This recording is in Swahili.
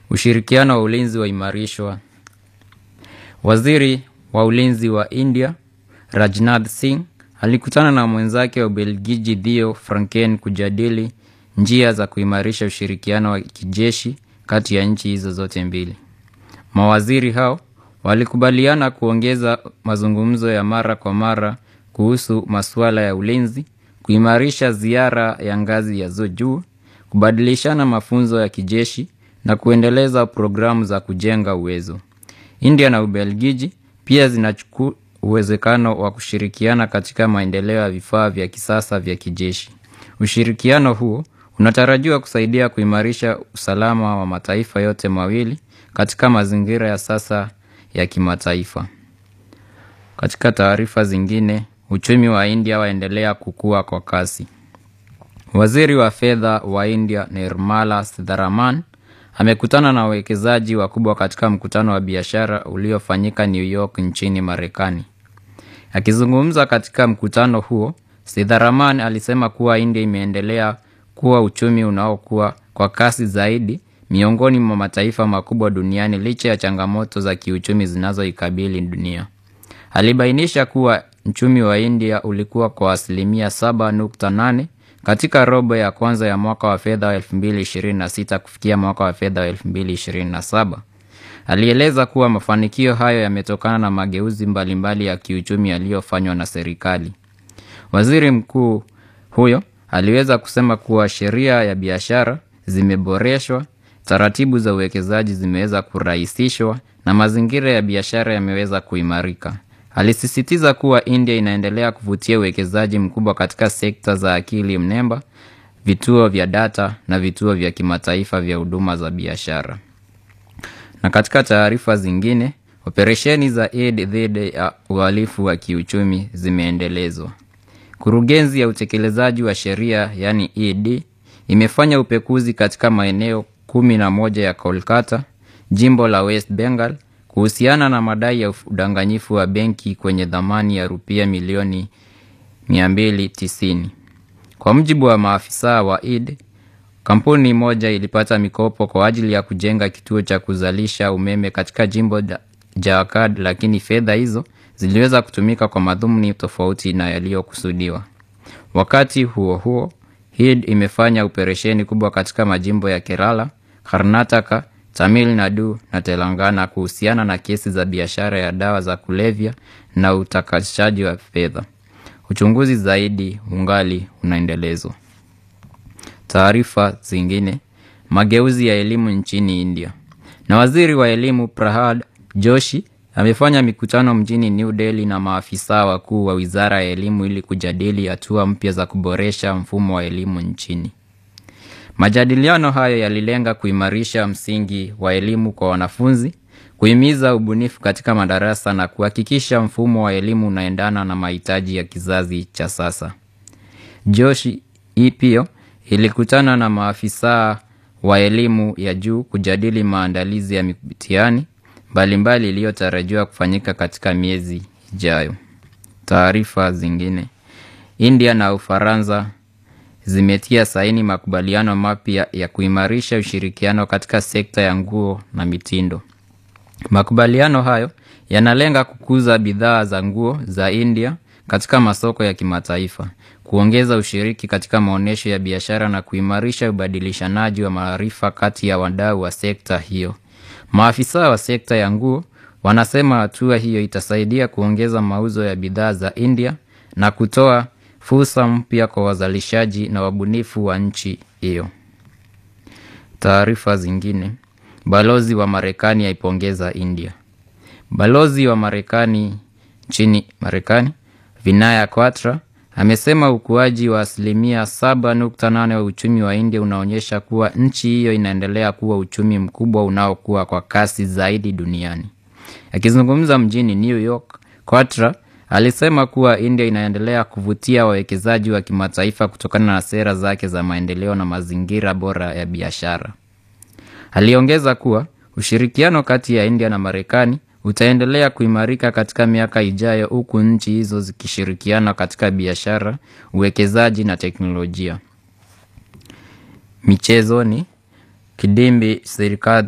Ushirikiano wa ulinzi waimarishwa. Waziri wa ulinzi wa India Rajnath Singh alikutana na mwenzake wa Ubelgiji Theo Franken kujadili njia za kuimarisha ushirikiano wa kijeshi kati ya nchi hizo zote mbili. Mawaziri hao walikubaliana kuongeza mazungumzo ya mara kwa mara kuhusu masuala ya ulinzi, kuimarisha ziara ya ngazi ya juu, kubadilishana mafunzo ya kijeshi na kuendeleza programu za kujenga uwezo. India na Ubelgiji pia zinachukua uwezekano wa kushirikiana katika maendeleo ya vifaa vya kisasa vya kijeshi. Ushirikiano huo unatarajiwa kusaidia kuimarisha usalama wa mataifa yote mawili katika mazingira ya sasa ya kimataifa. Katika taarifa zingine, uchumi wa India waendelea kukua kwa kasi. Waziri wa fedha wa India Nirmala Sitharaman amekutana na wawekezaji wakubwa katika mkutano wa biashara uliofanyika New York nchini Marekani. Akizungumza katika mkutano huo, Sitharaman alisema kuwa India imeendelea kuwa uchumi unaokua kwa kasi zaidi miongoni mwa mataifa makubwa duniani licha ya changamoto za kiuchumi zinazoikabili dunia. Alibainisha kuwa uchumi wa India ulikuwa kwa asilimia 7.8 katika robo ya kwanza ya mwaka wa fedha wa 2026 kufikia mwaka wa fedha wa 2027. Alieleza kuwa mafanikio hayo yametokana na mageuzi mbalimbali ya kiuchumi yaliyofanywa na serikali. Waziri mkuu huyo aliweza kusema kuwa sheria ya biashara zimeboreshwa, taratibu za uwekezaji zimeweza kurahisishwa na mazingira ya biashara yameweza kuimarika. Alisisitiza kuwa India inaendelea kuvutia uwekezaji mkubwa katika sekta za akili mnemba, vituo vya data na vituo vya kimataifa vya huduma za biashara. Na katika taarifa zingine, operesheni za Eid dhidi ya uhalifu wa kiuchumi zimeendelezwa. Kurugenzi ya utekelezaji wa sheria yani ED imefanya upekuzi katika maeneo kumi na moja ya Kolkata, jimbo la West Bengal kuhusiana na madai ya udanganyifu wa benki kwenye dhamani ya rupia milioni 290. Kwa mujibu wa maafisa wa ED, kampuni moja ilipata mikopo kwa ajili ya kujenga kituo cha kuzalisha umeme katika jimbo la Jharkhand, lakini fedha hizo ziliweza kutumika kwa madhumuni tofauti na yaliyokusudiwa. Wakati huo huo, HED imefanya operesheni kubwa katika majimbo ya Kerala, Karnataka, Tamil Nadu na Telangana kuhusiana na kesi za biashara ya dawa za kulevya na utakatishaji wa fedha. Uchunguzi zaidi ungali unaendelezwa. Taarifa zingine, mageuzi ya elimu nchini India. Na waziri wa elimu Prahad Joshi amefanya mikutano mjini New Delhi na maafisa wakuu wa wizara ya elimu ili kujadili hatua mpya za kuboresha mfumo wa elimu nchini. Majadiliano hayo yalilenga kuimarisha msingi wa elimu kwa wanafunzi, kuhimiza ubunifu katika madarasa na kuhakikisha mfumo wa elimu unaendana na mahitaji ya kizazi cha sasa. Joshi pia ilikutana na maafisa wa elimu ya juu kujadili maandalizi ya mitihani mbalimbali iliyotarajiwa kufanyika katika miezi ijayo. Taarifa zingine, India na Ufaransa zimetia saini makubaliano mapya ya kuimarisha ushirikiano katika sekta ya nguo na mitindo. Makubaliano hayo yanalenga kukuza bidhaa za nguo za India katika masoko ya kimataifa, kuongeza ushiriki katika maonyesho ya biashara na kuimarisha ubadilishanaji wa maarifa kati ya wadau wa sekta hiyo. Maafisa wa sekta ya nguo wanasema hatua hiyo itasaidia kuongeza mauzo ya bidhaa za India na kutoa fursa mpya kwa wazalishaji na wabunifu wa nchi hiyo. Taarifa zingine, balozi wa Marekani aipongeza India. Balozi wa Marekani nchini Marekani Vinaya Kwatra amesema ukuaji wa asilimia 7.8 wa uchumi wa India unaonyesha kuwa nchi hiyo inaendelea kuwa uchumi mkubwa unaokua kwa kasi zaidi duniani. Akizungumza mjini New York, Kwatra alisema kuwa India inaendelea kuvutia wawekezaji wa kimataifa kutokana na sera zake za maendeleo na mazingira bora ya biashara. Aliongeza kuwa ushirikiano kati ya India na Marekani utaendelea kuimarika katika miaka ijayo huku nchi hizo zikishirikiana katika biashara, uwekezaji na teknolojia. Michezoni, Kidimbi Sirikadhi